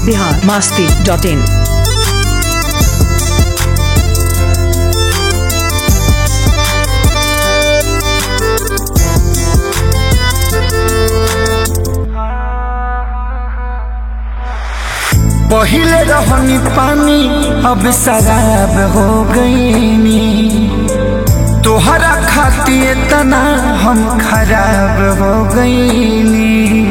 Bihar Masti dot in पहिले रहनी पानी अब शराब हो गईनी तोहरा खातिर तना हम खराब हो गईनी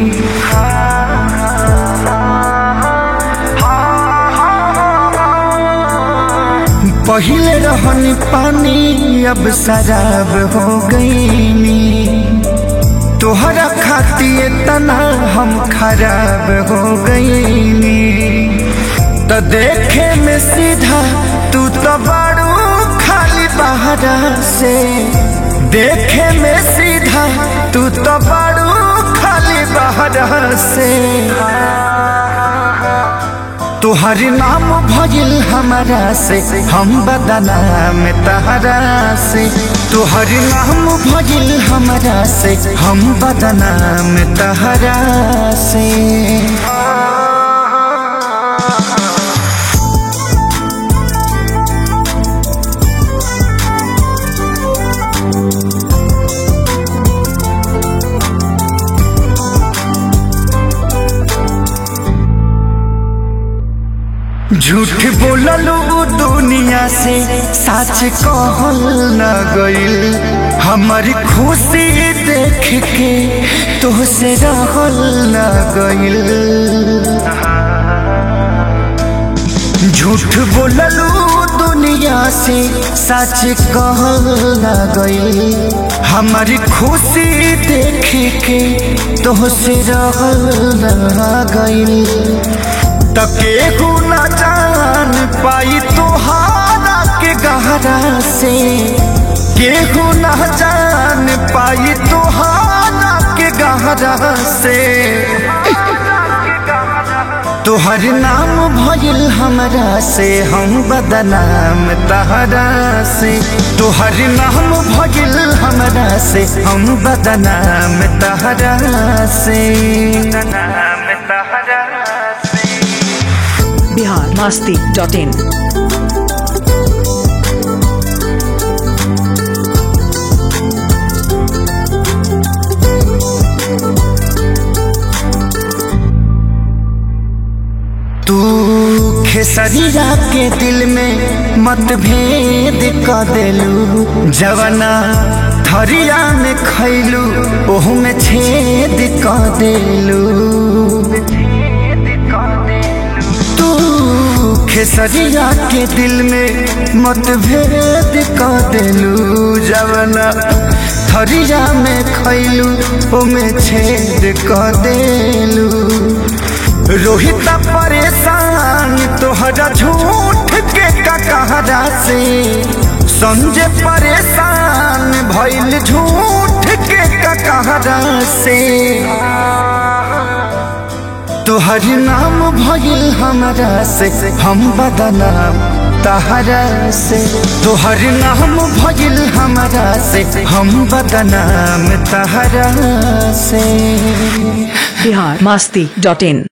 पहिले रहनी पानी अब शराब हो गईनी तोहरा खातिर तना हम खराब हो गईनी तो देखे में सीधा तू तो बड़ू खाली बहरा से देखे में सीधा तू तो बड़ू खाली बहरा से तुहर नाम भजिल हमारा से हम बदनाम तहरा से तुहर नाम भजिल हमारा से हम बदनाम तहरा से झूठ बोललू दुनिया से सच कहल न गइल हमारी खुशी देख के तोहसे रहल न गइल झूठ बोललू दुनिया से सच कहल न गइल हमारी खुशी देख के तोहसे रहल न गइल तके न जान पाई तोहारा के गहरा से केहू न जान पाई तोहारा के गहरा से तोहर नाम भइल हमरा से हम बदनाम तहरा से तोहर नाम भइल हमरा से हम बदनाम तहरा से बदनाम तहरा से बिहार मास्ती डॉट इन तू खेसरिया के दिल में मतभेद क देलू जवना थरिया में खैलू ओहू में छेद क देलू तू खेसरिया के दिल में मतभेद क देलू जवना थरिया में खैलू ओमे छेद क देलू रोहित परेशान तोहरा झूठ के ककहरा से समझे परेशान भइल झूठ के ककहरा से तोहर नाम भइल हमरा से हम बदनाम तहरा से तोहर नाम भइल हमरा से हम बदनाम तहरा से बिहार मास्ती डॉट इन